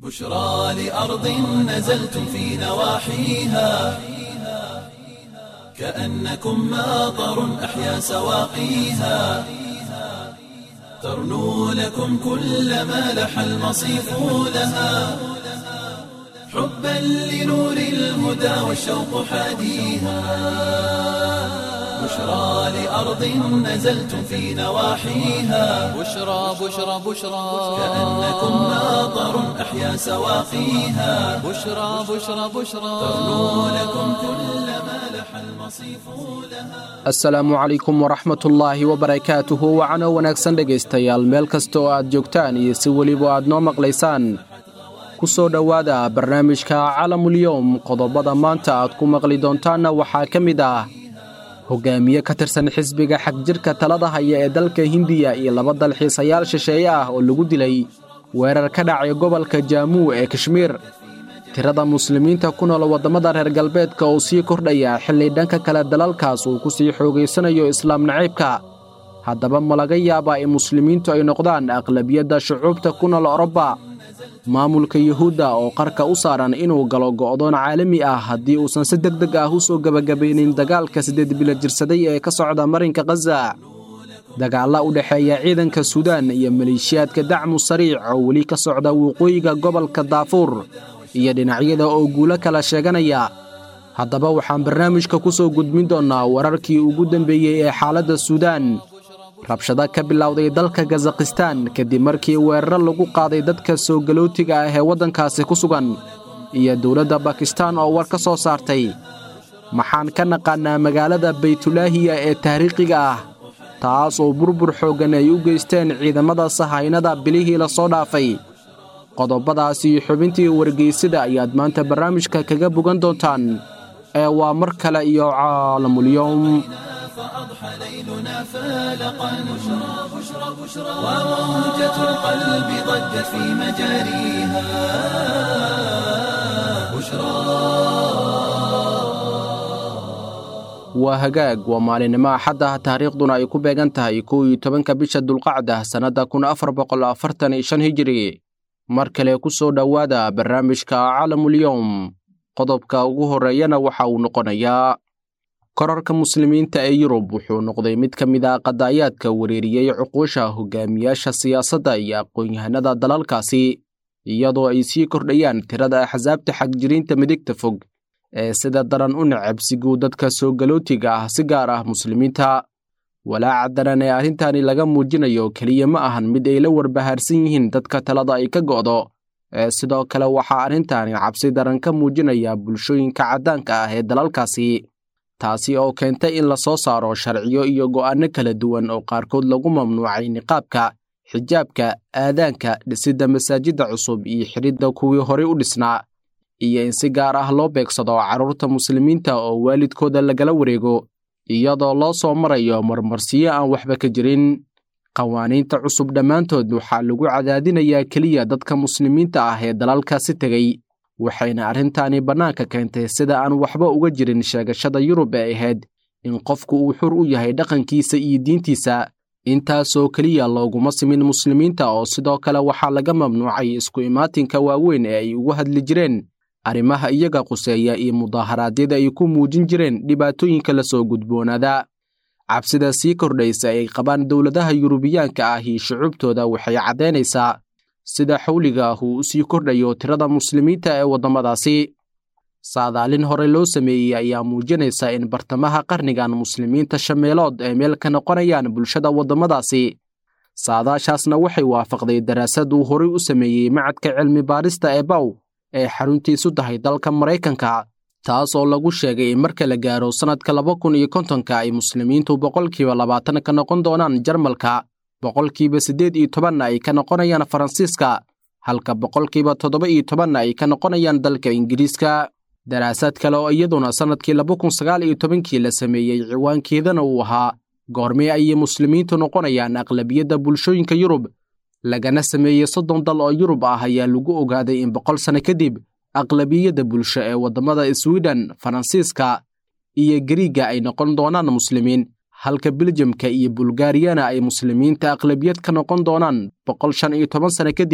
بشرى لأرض نزلتم في نواحيها كأنكم ماطر أحيا سواقيها ترنو لكم كل ما لح المصيف لها حبا لنور الهدى والشوق حاديها بشرى لأرض نزلتم في نواحيها بشرى بشرى بشرى كأنكم ماطر أحيا سواقيها بشرى بشرى بشرى ترنو لكم كل ما لح المصيف لها asalaamu calaykum waraxmatullaahi wabarakaatuhu wacano wanaagsan dhegaystayaal meel kasta oo aad joogtaan iyo si weliba aad noo maqlaysaan ku soo dhowaada barnaamijka calamulyowm qodobada maanta aad ku maqli doontaanna waxaa ka mid ah hogaamiye ka tirsan xisbiga xagjirka talada haya ee dalka hindiya iyo laba dalxiisayaal shisheeye ah oo lagu dilay weerar ka dhacay gobolka jaamuu ee kashmiir tirada muslimiinta ku nool waddamada reer galbeedka oo sii kordhaya xilli dhanka kale dalalkaas uu ku sii xoogaysanayo islaam naciibka haddaba ma laga yaabaa in muslimiintu ay noqdaan aqlabiyadda shucuubta ku nool oroba maamulka yuhuudda oo qarka u saaran inuu galo go'doon caalami ah haddii uusan si deg deg ah u soo gebagabaynin dagaalka siddeed bilo jirsaday ee ka socda marinka khaza dagaalla u dhexeeya ciidanka suudaan iyo maleeshiyaadka dacmu sariic oo weli ka socda waqooyiga gobolka daafuur iyo dhinacyada oo guulo kala sheeganaya haddaba waxaan barnaamijka ku soo gudbin doonnaa wararkii ugu dambeeyey ee xaaladda suudaan rabshado ka bilowday dalka kazakhistaan kadib markii weeraro lagu qaaday dadka soo galootiga ah ee waddankaasi ku sugan iyo dowladda bakistaan oo war ka soo saartay maxaan ka naqaannaa magaalada baytulaahiya ee taariikhiga ah taas oo burbur xooggan ay u geysteen ciidamada sahaynada bilihii la soo dhaafay qodobadaasi xubintii wargeysada ayaad maanta barnaamijka kaga bogan doontaan ee waa mar kale iyo caalamulyoom فأضحى ليلنا فالقا بشرى بشرى بشرى وموجة القلب ضجت في مجاريها waa hagaag waa maalinimo axad ah taariikhduna ay ku beegan tahay kow iyo tobanka bisha dulqacda sannadda kun afar boqol afartan iyo shan hijiri mar kale ku soo dhowaada barnaamijka calamulyowm qodobka ugu horreeyana waxa uu noqonayaa korarka muslimiinta ee yurub wuxuu noqday mid ka mid ah qadaayaadka wereeriyey cuquusha hogaamiyaasha siyaasadda iyo aqoon-yahanada dalalkaasi iyadoo ay sii kordhayaan tirada axsaabta xagjiriinta midigta fog ee sida daran u necabsiguu dadka soo galootiga ah si gaar ah muslimiinta walaaca daran ee arrintani laga muujinayo keliya ma ahan mid ay la warbahaarsan yihiin dadka talada ay ka go'do ee sidoo kale waxaa arrintani cabsi daran ka muujinaya bulshooyinka caddaanka ah ee dalalkaasi taasi oo keentay in la soo saaro sharciyo iyo go'aanno kala duwan oo qaarkood lagu mamnuucay niqaabka xijaabka aadaanka dhisidda masaajidda cusub iyo xidhidda kuwii horey u dhisnaa iyo in si gaar ah loo beegsado carruurta muslimiinta oo waalidkooda lagala wareego iyadoo loo soo marayo marmarsiyo aan waxba ka jirin qawaaniinta cusub dhammaantood waxaa lagu cadaadinayaa keliya dadka muslimiinta ah ee dalalkaasi tegey waxayna arrintani bannaanka keentay sida aan waxba uga jirin sheegashada yurub ee ahayd in qofku uu xur u yahay dhaqankiisa iyo diintiisa intaasoo keliya looguma simin muslimiinta oo sidoo kale waxaa laga mamnuucay isku imaatinka waaweyn ee ay ugu hadli jireen arrimaha iyaga quseeya iyo mudaaharaadyada ay ku muujin jireen dhibaatooyinka la soo gudboonaada cabsida sii kordhaysa ay qabaan dowladaha yurubiyaanka ah iyo shucuubtooda waxay caddaynaysaa sida xawliga ah uu u sii kordhayo tirada muslimiinta ee waddamadaasi saadaalin hore loo sameeyey ayaa muujinaysa in bartamaha qarnigan muslimiinta shameelood ay meel ka noqonayaan bulshada waddamadaasi saadaashaasna waxay waafaqday daraasad uu horey u sameeyey macadka cilmi baarista ee baw ee xaruntiisu tahay dalka maraykanka taas oo lagu sheegay in marka la gaaro sannadka laba kun iyo kontonka ay muslimiintu boqolkiiba labaatan ka noqon doonaan jarmalka boqolkiiba siddeed iyo tobanna ay ka noqonayaan faransiiska halka boqolkiiba toddoba iyo tobanna ay ka noqonayaan dalka ingiriiska daraasad kale oo iyaduna sannadkii laba kun sagaal iyo tobankii la sameeyey ciwaankeedana uu ahaa goormee ayay muslimiintu noqonayaan aqlabiyadda bulshooyinka yurub lagana sameeyey soddon dal oo yurub ah ayaa lagu ogaaday in boqol sano kadib aqlabiyadda bulsho ee waddamada swiden faransiiska iyo gariiga ay noqon doonaan muslimiin halka beljamka iyo bulgariyana ay muslimiinta aqlabiyad ka noqon doonaan boqol shan iyo toban sano kadib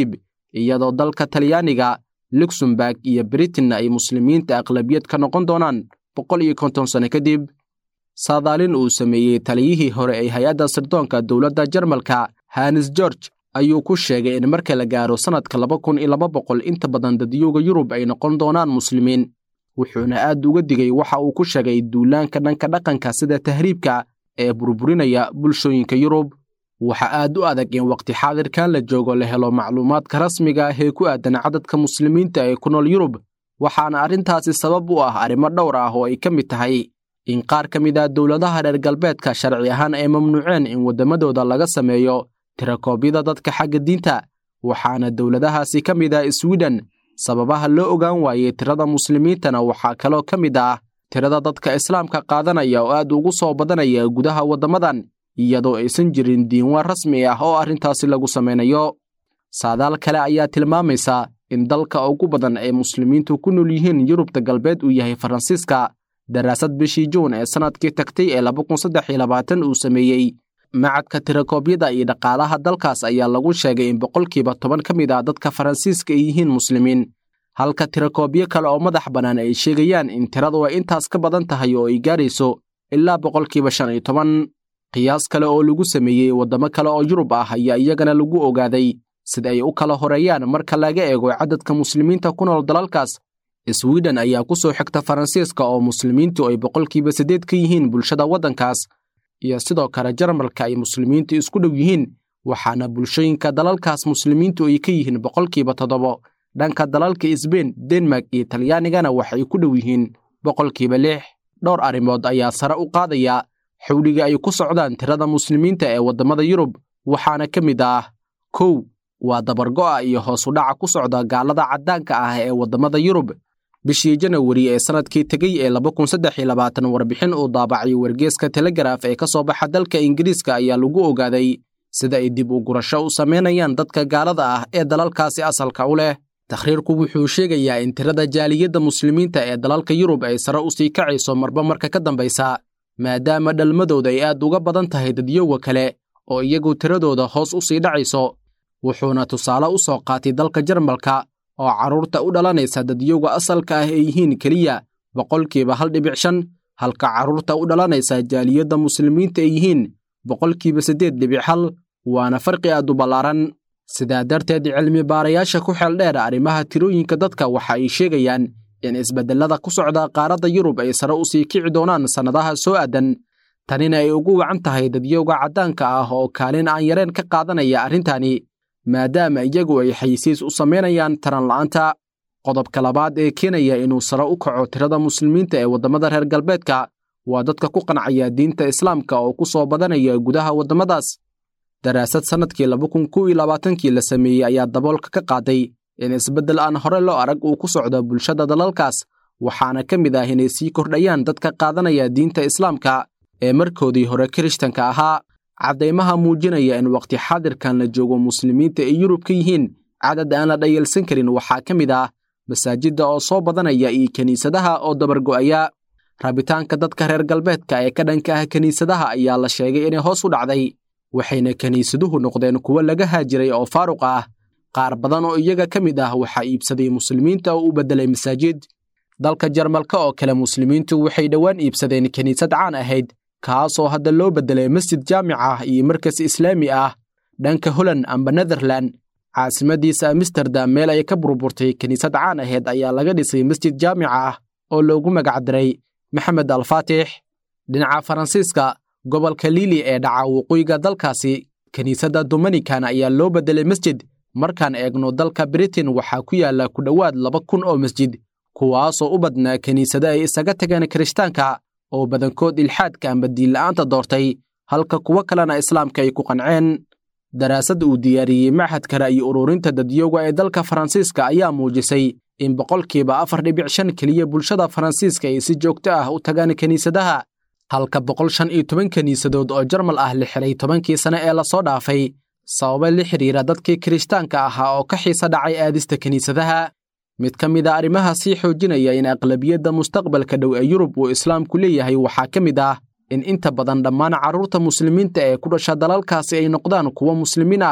iyadoo dalka talyaaniga luxemburg iyo britain ay muslimiinta aqlabiyad ka noqon doonaan boqol iyo konton sano kadib saadaalin uu sameeyey taliyihii hore ee hay-adda sirdoonka dowladda jarmalka hanis george ayuu ku sheegay in marka la gaaro sannadka laba kun iyo laba boqol inta badan dadyowga yurub ay noqon doonaan muslimiin wuxuuna aad uga digay waxa uu ku sheegay duulaanka dhanka dhaqanka sida tahriibka ee burburinaya bulshooyinka yurub waxa aad u adag in waqti xaadirkan la joogo la helo macluumaadka rasmiga ah ee ku aadan cadadka muslimiinta ee ku nool yurub waxaana arrintaasi sabab u ah arrimo dhowr ah oo ay ka mid tahay in qaar ka mid ah dowladaha reer galbeedka sharci ahaan ay mamnuuceen in waddamadooda laga sameeyo tirakoobyada dadka xagga diinta waxaana dowladahaasi ka mid ah swiden sababaha loo ogaan waayey tirada muslimiintana waxaa kaloo ka mid ah tirada dadka islaamka qaadanaya oo aad ugu soo badanaya gudaha waddamadan iyadoo aysan jirin diiwaan rasmi ah oo arrintaasi lagu samaynayo saadaal kale ayaa tilmaamaysa in dalka ugu badan ee muslimiintu ku nool yihiin yurubta galbeed uu yahay faransiiska daraasad bishii juun ee sannadkii tagtay ee laba kun saddex iyo labaatan uu sameeyey macadka tirakoobyada iyo dhaqaalaha dalkaas ayaa lagu sheegay in boqolkiiba toban ka mid ah dadka faransiiska ay yihiin muslimiin halka tirakoobyo kale oo madax bannaan ay sheegayaan in tiradu ay intaas ka badan tahay oo ay gaarayso ilaa boqolkiiba shan iyo toban qiyaas kale oo lagu sameeyey waddamo kale oo yurub ah ayaa iyagana lagu ogaaday sida ay u kala horeeyaan marka laga eego cadadka muslimiinta ku nool dalalkaas swiden ayaa ku soo xigta faransiiska oo muslimiintu ay boqolkiiba siddeed ka yihiin bulshada waddankaas iyo sidoo kale jarmalka ay muslimiintu isku dhow yihiin waxaana bulshooyinka dalalkaas muslimiintu ay ka yihiin boqolkiiba toddobo dhanka dalalka sbein denmark iyo talyaanigana waxay ku dhow yihiin boqolkiiba lix dhowr arrimood ayaa sare u qaadaya xawliga ay ku socdaan tirada muslimiinta ee waddamada yurub waxaana ka mid ah kow waa dabargo'a iyo hoos u dhaca ku socda gaalada caddaanka ah ee waddamada yurub bishii janawari ee sannadkii tegey ee laba kun saddex iyo labaatan warbixin uu daabacay wargeeska telegaraaf ee ka soo baxa dalka ingiriiska ayaa lagu ogaaday sida ay dib u gurasho u samaynayaan dadka gaalada ah ee dalalkaasi asalka u leh takhriirku wuxuu sheegayaa in tirada jaaliyadda muslimiinta ee dalalka yurub ay sare u sii kacayso marba marka ka dambaysa maadaama dhalmadooda ay aad uga badan tahay dadyowa kale oo iyagu tiradooda hoos u sii dhacayso wuxuuna tusaale u soo qaatay dalka jarmalka oo carruurta u dhalanaysa dadyowga asalka ah ay yihiin keliya boqolkiiba hal dhibic shan halka carruurta u dhalanaysa jaaliyadda muslimiinta ay yihiin boqolkiiba siddeed dhibic hal waana farqi aad u ballaaran sidaa darteed cilmi baarayaasha ku xeel dheer arrimaha tirooyinka dadka waxa ay sheegayaan in isbeddellada ku socda qaaradda yurub ay sare u sii kici doonaan sannadaha soo aadan tanina ay ugu wacan tahay dadyowga caddaanka ah oo kaalin aan yareen ka qaadanaya arrintani maadaama iyagu ay xayisiis u samaynayaan taran la'aanta qodobka labaad ee keenaya inuu sare u kaco tirada muslimiinta ee waddamada reer galbeedka waa dadka ku qancaya diinta islaamka oo ku soo badanaya gudaha waddamadaas daraasad sannadkii laba kun kow iyo labaatankii la sameeyey ayaa daboolka ka qaaday in isbeddel aan hore loo arag uu ku socdo bulshada dalalkaas waxaana ka mid ah inay sii kordhayaan dadka qaadanaya diinta islaamka ee markoodii hore kirishtanka ahaa caddaymaha muujinaya in waqti xaadirkan la joogo muslimiinta ay yurub ka yihiin cadad aan la dhayalsan karin waxaa ka mid ah masaajidda oo soo badanaya iyo kiniisadaha oo dabargo'aya rabitaanka dadka reer galbeedka ee ka dhanka ah kiniisadaha ayaa la sheegay inay hoos u dhacday waxayna kiniisaduhu noqdeen kuwo laga haajiray oo faaruq ah qaar badan oo iyaga ka mid ah waxaa iibsaday muslimiinta oo u beddelay masaajid dalka jarmalka oo kale muslimiintu waxay dhowaan iibsadeen kiniisad caan ahayd kaasoo hadda loo beddelay masjid jaamic ah iyo markas islaami ah dhanka holland amba netherland caasimadiisa amsterdam meel ay ka burburtay kiniisad caan ahayd ayaa laga dhisay masjid jaamica ah oo loogu magacdaray maxamed alfaatix dhinaca faransiiska gobolka liili ee dhaca waqooyiga dalkaasi kiniisadda dominikan ayaa loo beddelay masjid markaan eegno dalka britain waxaa ku yaalla ku dhowaad laba kun oo masjid kuwaasoo u badnaa kiniisado ay isaga tageen kirishtaanka oo badankood ilxaadka amba diinla'aanta doortay halka kuwo kalena islaamka ay ku qanceen daraasad uu diyaariyey machadka ra'yi ururinta dadyowga ee dalka faransiiska ayaa muujisay in boqolkiiba afar dhibic shan keliya bulshada faransiiska ay si joogto ah u tagaan kiniisadaha halka boqol shan iyo toban kiniisadood oo jarmal ah la xilay tobankii sane ee lasoo dhaafay sababa la xidhiira dadkii kirishtaanka ahaa oo ka xiisa dhacay aadista kiniisadaha mid ka mid a arrimaha sii xoojinaya in aqlabiyadda mustaqbalka dhow ee yurub uu islaamku leeyahay waxaa ka mid ah in inta badan dhammaan carruurta muslimiinta ee ku dhasha dalalkaasi ay noqdaan kuwo muslimiin ah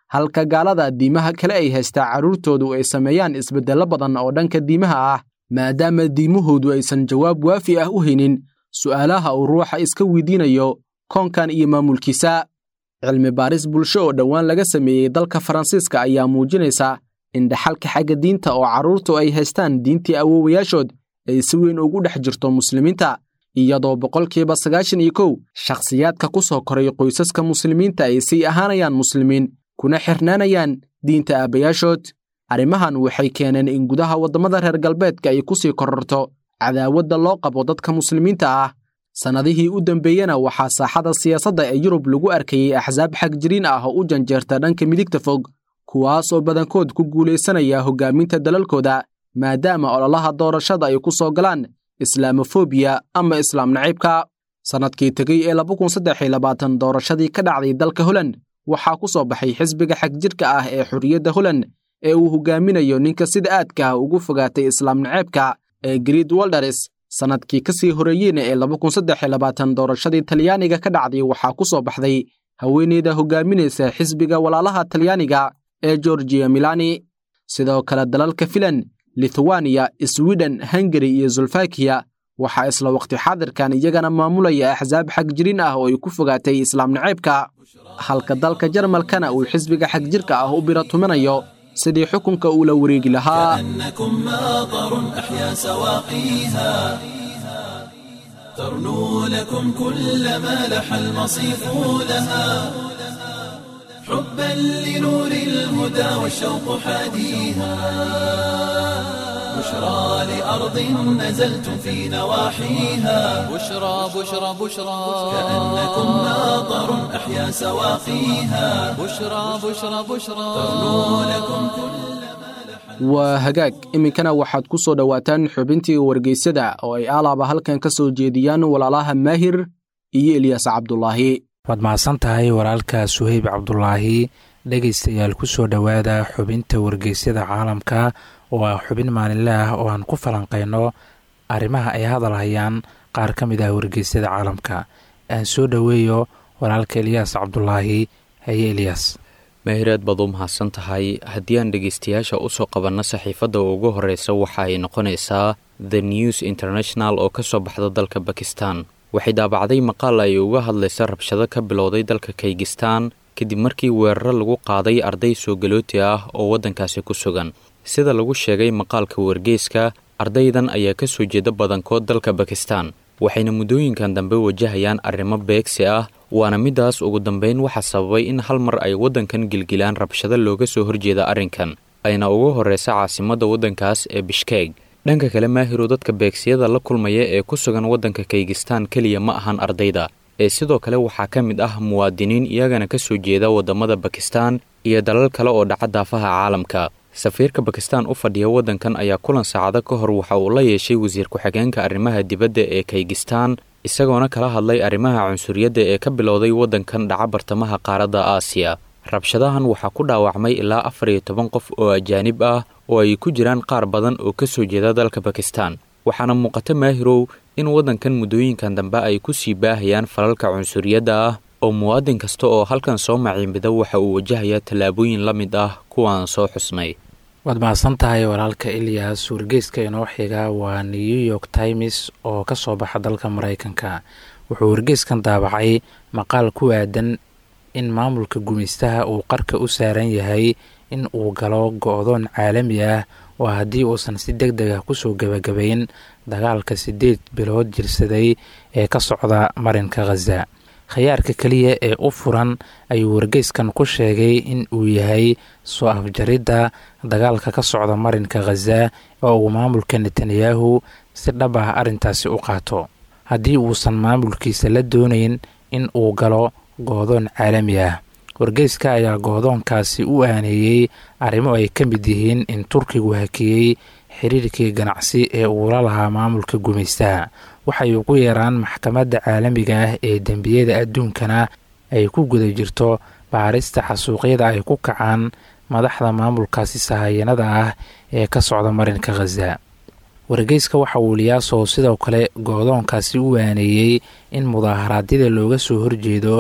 halka gaalada diimaha kale ay haystaa carruurtoodu ay sameeyaan isbeddello badan oo dhanka diimaha ah maadaama diimahoodu aysan jawaab waafi ah u haynin su'aalaha uu ruuxa iska weydiinayo koonkan iyo maamulkiisa cilmi baaris bulsho oo dhowaan laga sameeyey dalka faransiiska ayaa muujinaysa in dhaxalka xagga diinta oo carruurtu ay haystaan diintii awoowayaashood ay si weyn ugu dhex jirto muslimiinta iyadoo boqolkiiba sagaashan iyo kow shakhsiyaadka ku soo koray qoysaska muslimiinta ay sii ahaanayaan muslimiin kuna xirnaanayaan diinta aabbayaashood arrimahan waxay keeneen in gudaha waddamada reer galbeedka ay ku sii kororto cadaawadda loo qabo dadka muslimiinta ah sannadihii u dambeeyena waxaa saaxada siyaasadda ee yurub lagu arkayey axsaab xagjiriin ah oo u janjeerta dhanka midigta fog kuwaas oo badankood ku guulaysanaya hoggaaminta dalalkooda maadaama ololaha doorashada ay ku soo galaan islaamofobiya ama islaam naciibka sannadkii tegey ee doorashadii ka dhacday dalka holand waxaa ku soo baxay xisbiga xagjirka ah ee xorriyadda holand ee uu hoggaaminayo ninka sida aadka ah ugu fogaatay islaam naceebka ee griid waldares sannadkii ka sii horeeyeyna ee doorashadii talyaaniga ka dhacday waxaa ku soo baxday haweeneyda hoggaaminaysa xisbiga walaalaha talyaaniga ee georgiya milani sidoo kale dalalka filan lithuaniya swiden hungari iyo zulfakiya waxaa isla waqti xaadirkan iyagana maamulaya axsaab xagjiriin ah oo ay ku fogaatay islaam naceebka halka dalka jarmalkana uu xisbiga xagjirka ah u biratuminayo sidii xukunka uu la wareegi lahaa كأنكم ماطر أحيا سواقيها ترنو لكم كل ما لح المصيف لها حبا لنور الهدى والشوق حاديها بشرى لأرض نزلتم في نواحيها بشرى بشرى بشرى كأنكم ماطر أحيا سواقيها بشرى بشرى بشرى ترنو لكم كل waa hagaag iminkana waxaad ku soo dhowaataan xubintii wargeysada oo ay aalaaba halkan ka soo jeediyaan walaalaha maahir iyo elyaas cabdulaahi waad mahadsan tahay walaalka suheyb cabdulaahi dhegaystayaal ku soo dhowaada xubinta wargeysyada caalamka oo ah xubin maalinle ah oo aan ku falanqayno arrimaha ay hadalhayaan qaar ka mid ah wargeysyada caalamka aan soo dhoweeyo walaalka elyaas cabdulaahi haye elyaas mehireed baad u mahadsan tahay haddii aan dhegaystayaasha usoo qabanno saxiifadda ugu horreysa waxa ay noqonaysaa the news international oo ka soo baxda dalka bakistan waxay daabacday maqaal ay uga hadlaysa rabshado ka bilowday dalka kaygistaan kadib markii weeraro lagu qaaday arday soo galooti ah oo waddankaasi ku sugan sida lagu sheegay maqaalka wargeyska ardaydan ayaa ka soo jeeda badankood dalka bakistan waxayna muddooyinkan dambe wajahayaan arrimo beegsi ah waana middaas ugu dambeyn waxaa sababay in hal mar ay waddankan gilgilaan rabshado looga soo horjeeda arrinkan ayna ugu horreysa caasimadda waddankaas ee bishkeeg dhanka kale maahirow dadka beegsiyada la kulmaya ee ku sugan waddanka kaygistaan keliya ma ahan ardayda ee sidoo kale waxaa ka mid ah muwaadiniin iyagana ka soo jeeda waddamada bakistan iyo dalal kale oo dhaca daafaha caalamka safiirka bakistan u fadhiya waddankan ayaa kulan saacado ka hor waxa uu la yeeshay wasiir ku-xigeenka arrimaha dibadda ee kaygistaan isagoona kala hadlay arrimaha cunsuriyadda ee ka bilowday waddankan dhaca bartamaha qaaradda aasiya rabshadahan waxaa ku dhaawacmay ilaa afar iyo toban qof oo ajaanib ah oo ay ku jiraan qaar badan oo ka soo jeeda dalka bakistan waxaana muuqata maahirow in waddankan muddooyinkan dambe ay ku sii baahayaan falalka cunsuriyadda ah oo muwaadin kasta oo halkan soo maciinbida waxa uu wajahayaa tallaabooyin la mid ah kuwaan soo xusnay waad mahadsan tahay walaalka ilyas wargeyska inoo xiga waa new york times oo ka soo baxa dalka maraykanka wuxuu wargeyskan daabacay maqaal ku aadan in maamulka gumaystaha uu qarka u saaran yahay in uu galo go-doon caalami ah oo haddii uusan si deg deg ah kusoo gebagabayn dagaalka siddeed bilood jirsaday ee ka socda marinka khaza khayaarka keliya ee u furan ayuu wargeyskan ku sheegay in uu yahay soo afjaridda dagaalka ka socda marinka khaza oo uu maamulka netanyahu si dhab ah arrintaasi u qaato haddii uusan maamulkiisa la doonayn in uu galo goodoon caalami ah wargeyska ayaa goodoonkaasi u aaneeyey arrimo ay ka mid yihiin in turkigu hakiyey xiriirkii ganacsi ee uu la lahaa maamulka gumaystaha waxay ugu yeeraan maxkamadda caalamiga ah ee dembiyada adduunkana ay ku guda jirto baarista xasuuqyada ay ku kacaan madaxda maamulkaasi sahayanada ah ee ka socda marinka khaza wargeyska waxa uu liyaasoo sidoo kale goodoonkaasi u waaneeyey in mudaaharaadyada looga soo horjeedo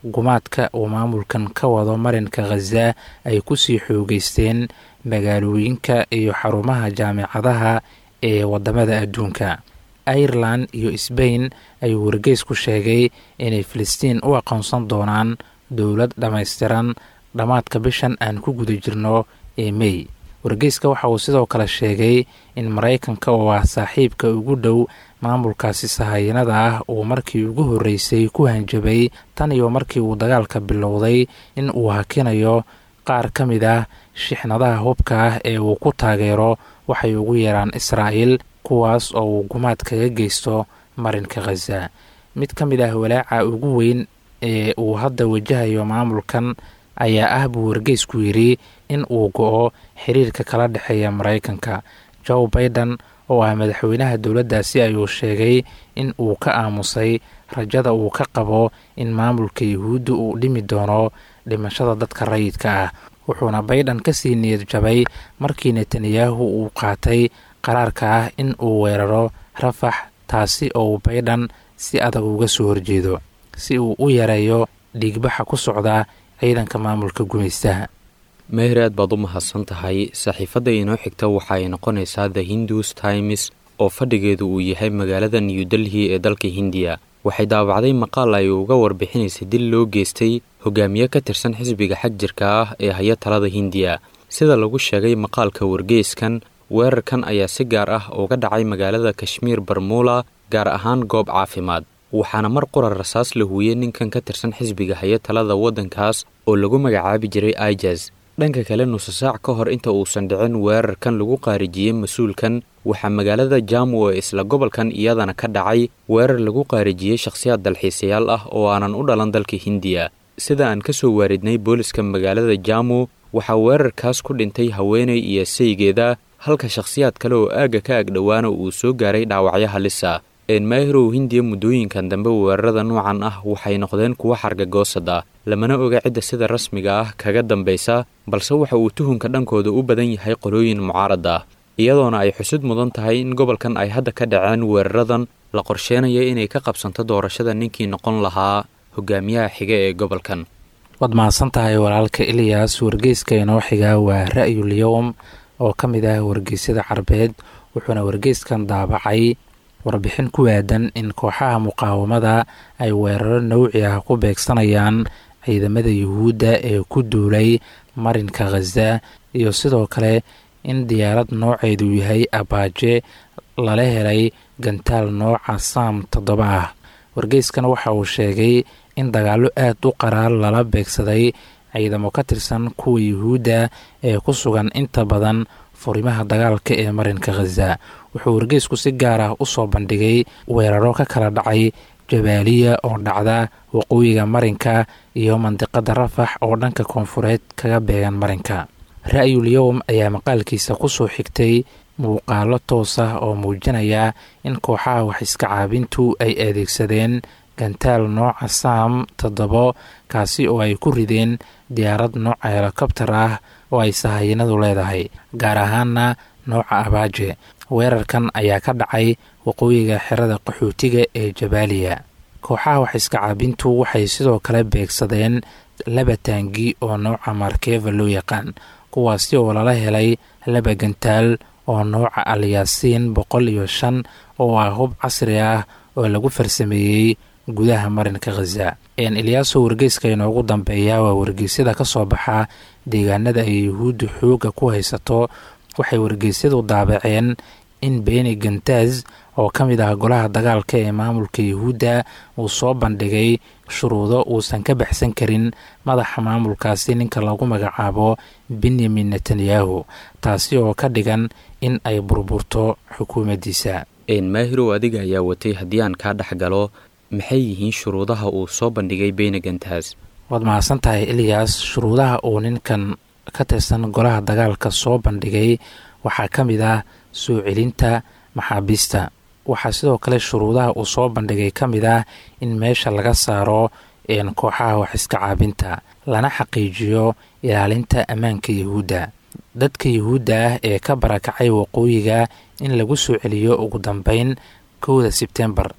gumaadka uu maamulkan ka wado marinka khaza ay kusii xoogeysteen magaalooyinka iyo xarumaha jaamicadaha ee wadamada adduunka irelan iyo sbain ayuu wargeys ku sheegay inay filistiin u aqoonsan doonaan dowlad dhammaystiran dhammaadka bishan aan ku guda jirno ee mey wargeyska waxa uu sidoo kale sheegay in maraykanka oo ah saaxiibka ugu dhow maamulkaasi sahayanada ah uu markii ugu horreysay ku hanjabay tan iyo markii uu dagaalka bilowday in uu hakinayo qaar ka mid ah shixnadaha hubka ah ee uu ku taageero waxay ugu yeeraan israa'il kuwaas oo uu gumaad kaga geysto marinka khaza mid ka mid ah walaaca ugu weyn ee uu hadda wajahayo maamulkan ayaa ah buu wargeysku yidhi in uu go-o xiriirka kala dhexeeya maraykanka joe baiden oo ah madaxweynaha dowladdaasi ayuu sheegay in uu ka aamusay rajada uu ka qabo in maamulka yuhuudda uu dhimi doono dhimashada dadka rayidka ah wuxuuna baydhan kasii niyad jabay markii netanyahu uu qaatay qaraarka ah in uu weeraro rafax taasi oo uu baydhan si adag uga soo horjeedo si uu u yareeyo dhiigbaxa ku socda ciidanka maamulka gumaystaha meher aad baad u mahadsan tahay saxiifadda inoo xigta waxa ay noqonaysaa the hindus times oo fadhigeedu uu yahay magaalada new delhi ee dalka hindiya waxay daabacday maqaal ay uga warbixinaysay dil loo geystay hogaamiye ka tirsan xisbiga xagjirka ah ee haya talada hindiya sida lagu sheegay maqaalka wargeyskan weerarkan ayaa si gaar ah uga dhacay magaalada kashmiir barmuula gaar ahaan goob caafimaad waxaana mar qura rasaas la huuyey ninkan ka tirsan xisbiga haya talada waddankaas oo lagu magacaabi jiray ijaz dhanka kale nusa saac ka hor inta uusan dhicin weerarkan lagu qaarijiyey mas-uulkan waxaa magaalada jamu ee isla gobolkan iyadana ka dhacay weerar lagu qaarijiyey shakhsiyaad dalxiisayaal ah oo aanan u dhalan dalka hindiya sida aan ka soo waaridnay booliska magaalada jamu waxaa weerarkaas ku dhintay haweeney iyo saygeeda halka shakhsiyaad kale oo aagga ka agdhowaana uu soo gaaray dhaawacyo halisa eenmaahirow hindiya muddooyinkan dambe weerarada noocan ah waxay noqdeen kuwo xargagoosad ah lamana oga cidda sida rasmiga ah kaga dambaysa balse waxa uu tuhunka dhankooda u badan yahay qolooyin mucaarad ah iyadoona ay xusud mudan tahay in gobolkan ay hadda ka dhaceen weeraradan la qorsheenaya inay ka qabsanto doorashada ninkii noqon lahaa hogaamiyaha xiga ee gobolkan waad mahadsan tahay walaalka ilyas wargeyska inoo xigaa waa ra'yul yowm oo ka mid ah wargeysyada carbeed wuxuuna wargeyskan daabacay warbixin ku aadan in kooxaha muqaawamada ay weeraro nawci ah ku beegsanayaan ciidamada yuhuudda ee ku duulay marinka khaza iyo sidoo kale in diyaarad nooceedu yahay abaaje lala helay gantaal nooca saam toddoba ah wargeyskan waxa uu sheegay in dagaallo aad u qaraar lala beegsaday ciidamo ka tirsan kuwa yuhuudda ee ku sugan inta badan furimaha dagaalka ee marinka khaza wuxuu wargeysku si gaar ah u soo bandhigay weeraro ka kala dhacay jabaaliya oo dhacda waqooyiga marinka iyo mandiqada rafax oo dhanka koonfureed kaga beegan marinka ra'yul yowm ayaa maqaalkiisa kusoo xigtay muuqaalo toos ah oo muujinaya in kooxaha wax iska caabintu ay adeegsadeen gantaal nooca saam toddobo kaasi oo ay ku rideen diyaarad nooca helikobtar ah oo ay sahayanadu leedahay gaar ahaana nooca abaaje weerarkan ayaa ka dhacay waqooyiga xerada qaxootiga ee jabaaliya kooxaha wax iska caabintu waxay sidoo kale beegsadeen laba taangi oo nooca markeva loo yaqaan kuwaasi oo lala helay laba gantaal oo nooca alyaasiin boqol iyo shan oo ah hub casri ah oo lagu farsameeyey gudaha marinka khaza ilyaaso wargeyska inoogu dambeeya waa wargeysyada ka soo baxa deegaanada ay yuhuudda xoogga ku haysato waxay wargeysyadu daabaceen in beni gantaz oo ka mid ah golaha dagaalka ee maamulka yuhuudda uu soo bandhigay shuruudo uusan ka baxsan karin madaxa maamulkaasi ninka lagu magacaabo benyamin netanyahu taasi oo ka dhigan in ay burburto xukuumaddiisa maahirow adiga ayaa watay haddii aan kaa dhex galo maxay yihiin shuruudaha uu soo bandhigay beni gantaz waad mahadsan tahay ilyas shuruudaha uu ninkan ka tirsan golaha dagaalka soo bandhigay waxaa ka mid ah soo celinta maxaabiista waxaa sidoo kale shuruudaha uu soo bandhigay ka mid ah in meesha laga saaro kooxaha wax iska caabinta lana xaqiijiyo ilaalinta ammaanka yuhuudda dadka yuhuudda ah ee ka barakacay waqooyiga in lagu soo celiyo ugu dambeyn kowda sebtembar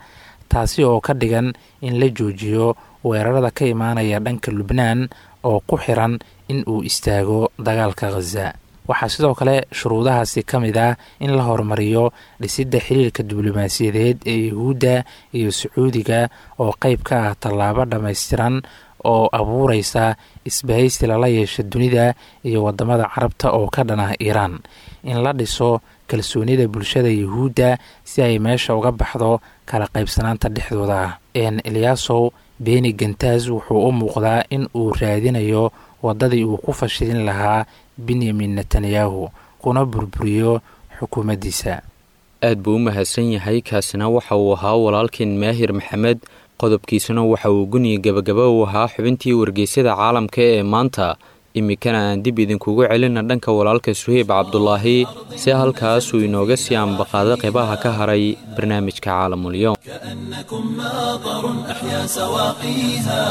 taasi oo ka dhigan in la joojiyo weerarada ka imaanaya dhanka lubnaan oo ku xiran in uu istaago dagaalka khaza waxaa sidoo kale shuruudahaasi ka mid ah in la horumariyo dhisidda xiriirka diblomaasiyadeed ee yuhuudda iyo sacuudiga oo qeyb ka ah tallaabo dhammaystiran oo abuureysa isbahaysi lala yeesha dunida iyo wadamada carabta oo ka dhan ah iiraan in la dhiso kalsoonida bulshada yuhuudda si ay meesha uga baxdo kala qaybsanaanta dhexdooda ah n eliyaasow beni gantaas wuxuu u muuqdaa in uu raadinayo waddadii uu ku fashilin lahaa benyamin netanyahu kuna burburiyo xukuumaddiisa aad buu u mahadsan yahay kaasina waxa uu ahaa walaalkeen maahir maxamed qodobkiisuna waxa uu guniya gabagaba u ahaa xubintii wargeysyada caalamka ee maanta iminkana aan dib idinkugu celina dhanka walaalka suheyb cabdulaahi si halkaasuu inooga sii ambaqaado qeybaha ka haray barnaamijka caalamulyoom كأنكم ماطر أحيا سواقيها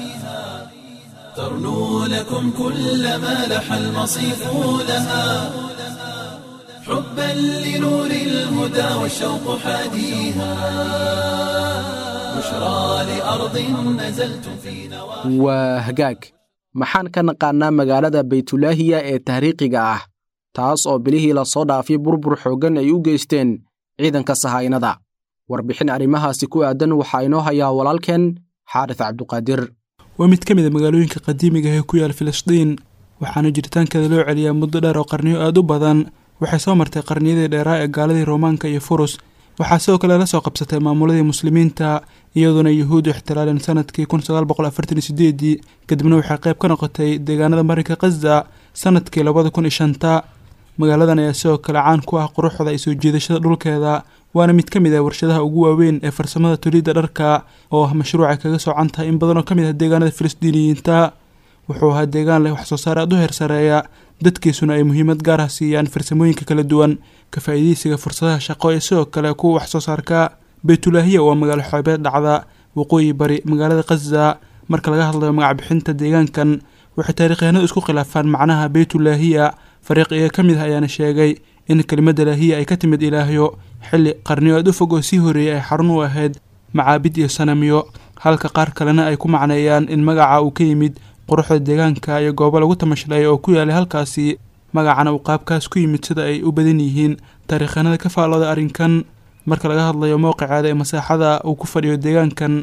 ترنو لكم كل ما لح المصيف لها حبا لنور الهدى والشوق حاديها بشرى لأرض نزلتم في نواحي waa hagaag maxaan ka naqaannaa magaalada baytulaahiya ee taariikhiga ah taas oo bilihii lasoo dhaafay burbur xooggan ay u geysteen ciidanka sahaynada warbixin arrimahaasi ku aadan waxaa inoo hayaa walaalkeen xaaris cabduqaadir waa mid ka mid a magaalooyinka qadiimiga ah ee ku yaal filistiin waxaana jiritaankeeda loo celiyaa muddo dheer oo qarniyo aada u badan waxay soo martay qarniyadii dheeraa ee gaaladii roomaanka iyo furus waxaa sidoo kale la soo qabsatay maamuladii muslimiinta iyadoona yuhuuddu ixtilaaleen sanadkii kun sagaal boqol afartan iyo sideedii kadibna waxay qayb ka noqotay deegaanada marinka khaza sanadkii labada kun iyo shanta magaaladan ayaa sidoo kale caan ku ah quruxda iyo soo jiidashada dhulkeeda waana mid ka mid ah warshadaha ugu waaweyn ee farsamada tolidda dharka oo ah mashruucay kaga soocan tahay in badan oo ka mid ah deegaanada filistiiniyiinta wuxuu ahaa deegaan leh waxsoo saar aada u heersareeya dadkiisuna ay muhiimad gaar ah siiyaan farsamooyinka kala duwan ka faa'iidaysiga fursadaha shaqo ee sidoo kale kuwa waxsoo saarka baytulaahiya waa magaalo xoobeed dhacda waqooyi bari magaalada khaza marka laga hadlayo magac bixinta deegaankan waxay taarikhyahanadu isku khilaafaan macnaha baytulaahiya fariiq iyaga ka mid ah ayaana sheegay in kelimadda laahiya ay ka timid ilaahyo xilli qarniyo aad u fog oo sii horeeyay ay xarun u ahayd macaabid iyo sanamyo halka qaar kalena ay ku macneeyaan in magaca uu ka yimid quruxda deegaanka iyo goobo lagu tamashlay oo ku yaalay halkaasi magacana uu qaabkaas ku yimid sida ay u badan yihiin taariikhanada ka faallooda arrinkan marka laga hadlayo mowqiceeda ee masaaxada uu ku fadhiyo deegaankan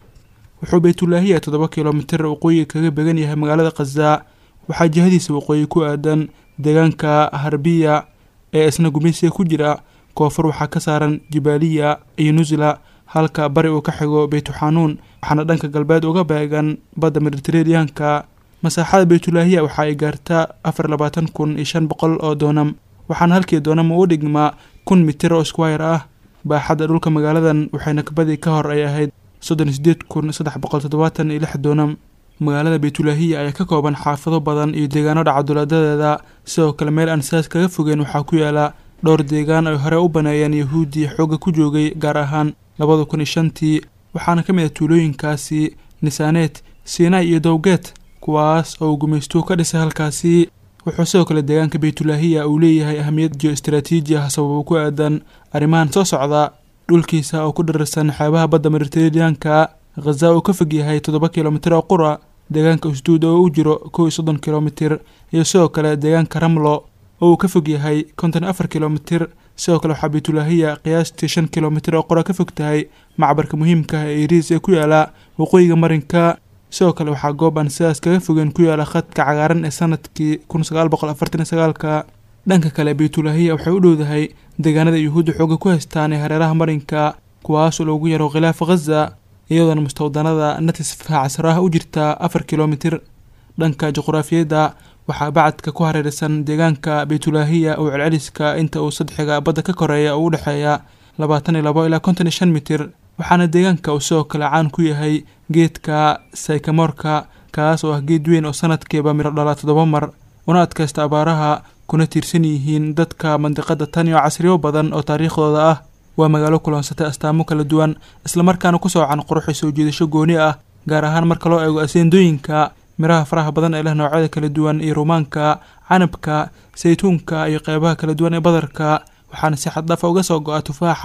wuxuu baytulaahiya toddoba kilomitir waqooyiga kaga began yahay magaalada khaza waxaa jihadiisa waqooyi ku aadan deegaanka harbiya ee isna gumaysiga ku jira koonfur waxaa ka saaran jibaaliya iyo nusla halka bari uu ka xigo beytuxanuun waxaana dhanka galbeed uga beegan badda mediteraneanka masaaxada baytulaahiya waxa ay gaartaa afar labaatan kun iyo shan boqol oo doonam waxaana halkii doonam u dhigmaa kun mitir oo squire ah baaxadda dhulka magaaladan waxayna kabadii ka hor ay ahayd soddon iyo sideed kun saddex boqol toddobaatan iyo lix doonam magaalada baytulaahiya ayaa ka kooban xaafado badan iyo deegaano dhacadulaadadeeda sidoo kale meel aan sidaas kaga fogeen waxaa ku yaala dhowr deegaan ay hore u baneeyeen yahuudii xoogga ku joogay gaar ahaan labada kun iyo shantii waxaana ka mid ah tuulooyinkaasi nisaaneet siinai iyo dowgeet kuwaas oo uu gumaystuhu ka dhisay halkaasi wuxuu sidoo kale deegaanka baytulaahiya uu leeyahay ahamiyad geo istaraatiiji ah sababo ku aadan arrimahan soo socda dhulkiisa oo ku dhararsan xeebaha badda mediteraneanka khaza uu ka fog yahay toddoba kilomitir oo qura deegaanka usduud oo u jiro kow iyo soddon kilomitir iyo sidoo kale deegaanka ramlo oo uu ka fog yahay konton afar kilomitir sidoo kale waxaa baytulaahiya qiyaastii shan kilomitir oo qura ka fog tahay macbarka muhiimka ah ee iriis ee ku yaala waqooyiga marinka sidoo kale waxaa goob aan sidaas kaga fogeen ku yaala khadka cagaaran ee sanadkii kun sagaal boqol afartan iyo sagaalka dhanka kale baytulaahiya waxay u dhowdahay deegaanada yuhuudda xooga ku haystaan ee hareeraha marinka kuwaasoo loogu yaro khilaafa khaza iyadoona mustawdanada natisfa casraah u jirta afar kilomitir dhanka juqraafiyadda waxaa bacadka ku hareeraysan deegaanka baytulaahiya oo celceliska inta uu saddexiga badda ka koreeya oo u dhexeeya labaatan iyo labo ilaa konton iyo shan mitir waxaana deegaanka uu sidoo kale caan ku yahay geedka saykamoorka kaas oo ah geed weyn oo sanadkiiba midho dhala toddoba mar una adkaysta abaaraha kuna tiirsan yihiin dadka mandiqada tan iyo casriyo badan oo taariikhdooda ah waa magaalo kuloonsatay astaamo kala duwan islamarkaana ku soocan quruxi soo jiidasho gooni ah gaar ahaan marka loo eego aseendooyinka miraha faraha badan ee leh noocyada kala duwan iyo rumaanka canabka saytuunka iyo qeybaha kala duwan ee badarka waxaana si xaddaafa uga soo go-a tufaaxa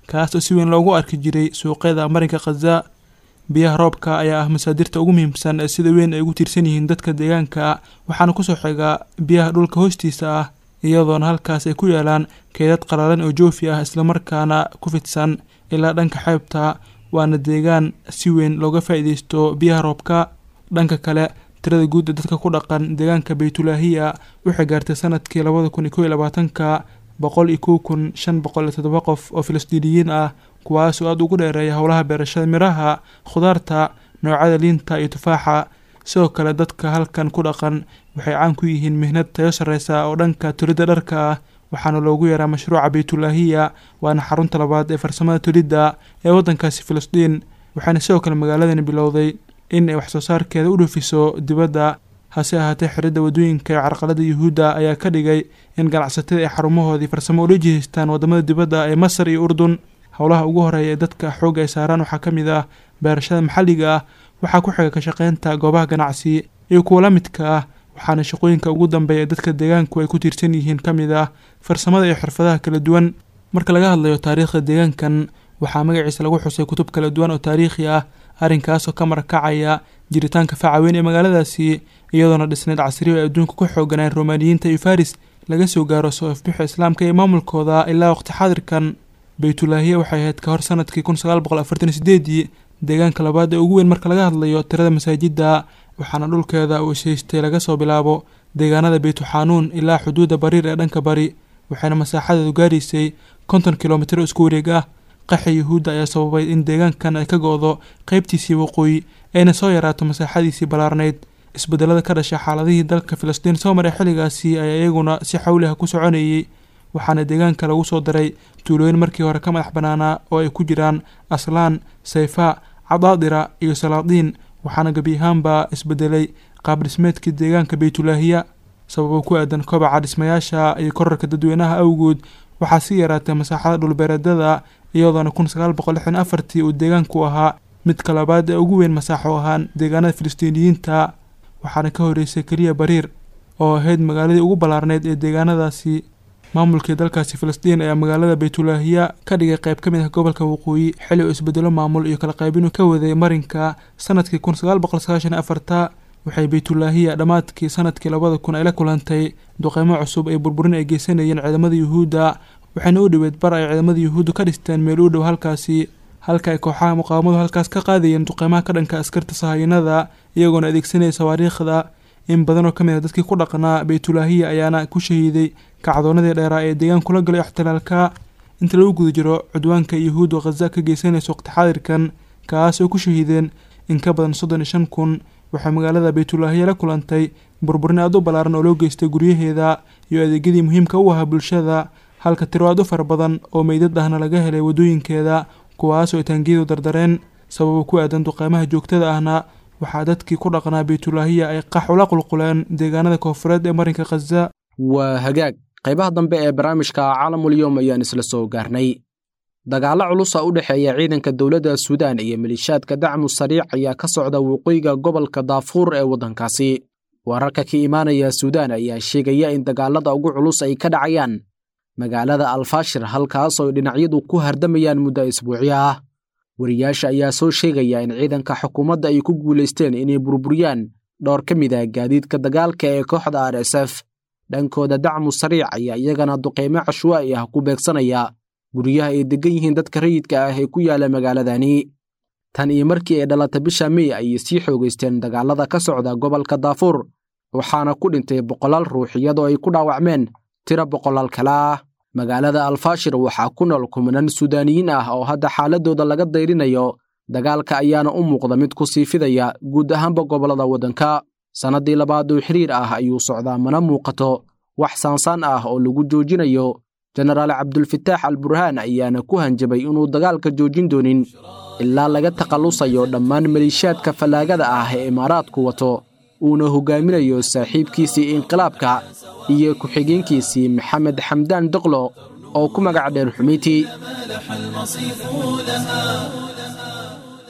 kaas oo si weyn loogu arki jiray suuqyada marinka khaza biyaha roobka ayaa ah masaadirta ugu muhiimsan ee sida weyn ay ugu tiirsan yihiin dadka deegaanka waxaana kusoo xiga biyaha dhulka hoostiisa ah iyadoona halkaas ay ku yaalaan keedad qalalan oo joofi ah islamarkaana ku fidsan ilaa dhanka xeebta waana deegaan si weyn looga faa'iideysto biyaha roobka dhanka kale tirada guud ee dadka ku dhaqan deegaanka baytulaahiya waxay gaartay sanadkii labada kun iyo kow iyo labaatanka boqol iyo kow kun shan boqol iyo toddoba qof oo filistiiniyiin ah kuwaasoo aada ugu dheereeya howlaha beerashada miraha khudaarta noocyada liinta iyo tufaaxa sidoo kale dadka halkan ku dhaqan waxay caan ku yihiin mihnad tayo sarreysa oo dhanka tolidda dharka ah waxaana loogu yaraa mashruuca baytulaahiya waana xarunta labaad ee farsamada tolidda ee waddankaasi filistiin waxaana sidoo kale magaaladani bilowday in ay waxsoo saarkeeda u dhoofiso dibadda hase ahaatee xiridda waddooyinka ee carqalada yuhuudda ayaa ka dhigay in ganacsatada ay xarumahoodii farsamo ula jihaystaan waddamada dibadda ee masar iyo urdun howlaha ugu horeeya ee dadka xoogga ay saaraan waxaa ka mid ah beerashada maxalliga ah waxaa ku xiga ka shaqeynta goobaha ganacsi iyo kuwa la midka ah waxaana shaqooyinka ugu dambeeya ee dadka deegaanku ay ku tiirsan yihiin ka mid ah farsamada iyo xirfadaha kala duwan marka laga hadlayo taariikhda deegaankan waxaa magaciisa lagu xusay kutub kala duwan oo taariikhi ah arrinkaasoo ka marakacaya jiritaanka facaweyn ee magaaladaasi iyadoona dhisneyd casriyo ay adduunka ku xooganaan romaaniyiinta iyo faris laga soo gaaro soo ifbixa islaamka iyo maamulkooda ilaa waqti xaadirkan baytulaahiya waxay ahayd ka hor sanadkii kun sagaal boqol afartan iyo sideedii deegaanka labaad ee ugu weyn marka laga hadlayo tirada masaajidda waxaana dhulkeeda uu ishaystay laga soo bilaabo deegaanada beytuxanuun ilaa xuduudda bariir ee dhanka bari waxayna masaaxadeedu gaaraysay konton kilomitir oo isku wareeg ah qaxi yuhuudda ayaa sababay in deegaankan ay ka go-do qeybtiisii waqooyi ayna soo yaraato masaaxadiisii ballaarnayd isbedelada ka dhasha xaaladihii dalka filistiin soo maray xilligaasi ayaa iyaguna si xawliha ku soconayay waxaana deegaanka lagu soo daray tuulooyin markii hore ka madax bannaanaa oo ay ku jiraan aslaan sayfa cadaadira iyo salaadiin waxaana gebi ahaanbaa isbedelay qaab dhismeedkii deegaanka baytulaahiya sababo ku aadan kobaca dhismayaasha iyo korarka dadweynaha awgood waxaa sii yaraatay masaaxada dhulbeereedada iyadoona kun sagaal boqol lixdan afartii uu deegaanku ahaa midka labaad ee ugu weyn masaaxo ahaan deegaanada filistiiniyiinta waxaana ka horeysay keliya bariir oo ahayd magaaladii ugu ballaarneyd ee deegaanadaasi maamulkii dalkaasi filistiin ayaa magaalada baytulaahiya ka dhigay qayb ka mid ah gobolka waqooyi xilli uu isbedelo maamul iyo kala qaybinuu ka waday marinka sanadkii kun sagaal boqol sagaashan afarta waxay baytulaahiya dhammaadkii sanadkii labada kun ay la kulantay duqeymo cusub ee burburin ay geysanayeen ciidamada yuhuudda waxayna u dhoweed bar ay ciidamada yuhuuddu ka dhisteen meel u dhow halkaasi halka ay kooxaha muqaawamadu halkaas ka qaadayeen duqeymaha ka dhanka askarta sahayanada iyagoona adeegsanaya sawaariikhda in badan oo ka mid ah dadkii ku dhaqnaa baytulaahiya ayaana ku shahiiday kacdoonadii dheeraa ee deegaankula galay ixtilaalka inta lagu guda jiro cudwaanka yuhuud oo khaza ka geysanaysa waqti xaadirkan kaas oo ku shahiideen in ka badan soddon iyo shan kun waxay magaalada baytulaahiya la kulantay burburin aad u ballaaran oo loo geystay guryaheeda iyo adeegyadii muhiimka u ahaa bulshada halka tiro aad u fara badan oo meydad ahna laga helay waddooyinkeeda kuwaasoo ay taangiyadu dardareen sababo ku aadan duqeymaha joogtada ahna waxaa dadkii ku dhaqnaa baytulaahiya ay qax ula qulquleen deegaanada koofureed ee marinka khaza waa hagaag qaybaha dambe ee barnaamijka caalamulyoom ayaan isla soo gaarnay dagaallo culusa u dhexeeya ciidanka dowladda suudaan iyo malishaadka dacmu sariic ayaa ka socda waqooyiga gobolka daafuur ee waddankaasi wararka ka imaanaya suudaan ayaa sheegaya in dagaalada ugu culus ay ka dhacayaan magaalada alfashir halkaasoo dhinacyadu ku hardamayaan muddo isbuucyo ah wariyaasha ayaa soo sheegaya in ciidanka xukuumadda ay ku guulaysteen inay burburiyaan dhowr ka mid ah gaadiidka dagaalka ee kooxda r s f dhankooda dacmu sariic ayaa iyagana duqeymo cashwaa'i ah ku beegsanaya guryaha ay deggan yihiin dadka rayidka ah ee ku yaala magaaladani tan iyo markii ay dhalata bisha mey ayay sii xoogaysteen dagaalada ka socda gobolka daafuur waxaana ku dhintay boqolaal ruux iyadoo ay ku dhaawacmeen tiro boqolaal kale ah magaalada alfashir waxaa ku nool kumanan suudaaniyiin ah oo hadda xaaladooda laga dayrinayo dagaalka ayaana u muuqda mid ku sii fidaya guud ahaanba gobollada waddanka sannaddii labaad oo xiriir ah ayuu socdaa mana muuqato wax saansaan ah oo lagu joojinayo jenaraal cabdulfataax al burhaan ayaana ku hanjabay inuu dagaalka joojin doonin ilaa laga takhallusayo dhammaan maliishaadka fallaagada ah ee imaaraadku wato uuna hogaaminayo saaxiibkiisii inqilaabka iyo ku-xigeenkiisii maxamed xamdaan doqlo oo ku magac dheer xumiyti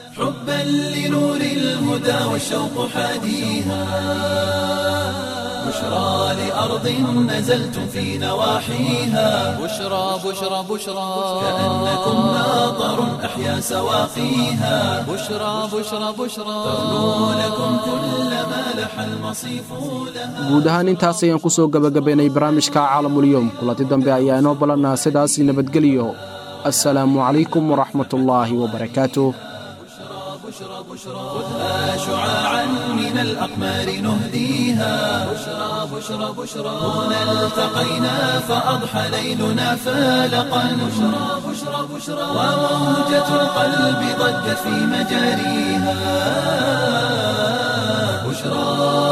حبا لنور الهدى والشوق حاديها بشرى لأرض نزلتم في نواحيها بشرى بشرى بشرى كأنكم ماطر أحيا سواقيها بشرى بشرى بشرى تغنو لكم كل ما لح المصيف لها guud ahaan intaas ayaan ku soo gebagabaynay barnaamijka caalamulyoom kulanti dambe ayaa inoo balannaa sidaas nabadgelyo assalaamu calaykum waraxmatullaahi wabarakaatuh خذها شعاعا من الأقمار نهديها بشرى بشرى بشرى هنا التقينا فأضحى ليلنا فالقا بشرى بشرى بشرى وموجة القلب ضجت في مجاريها بشرى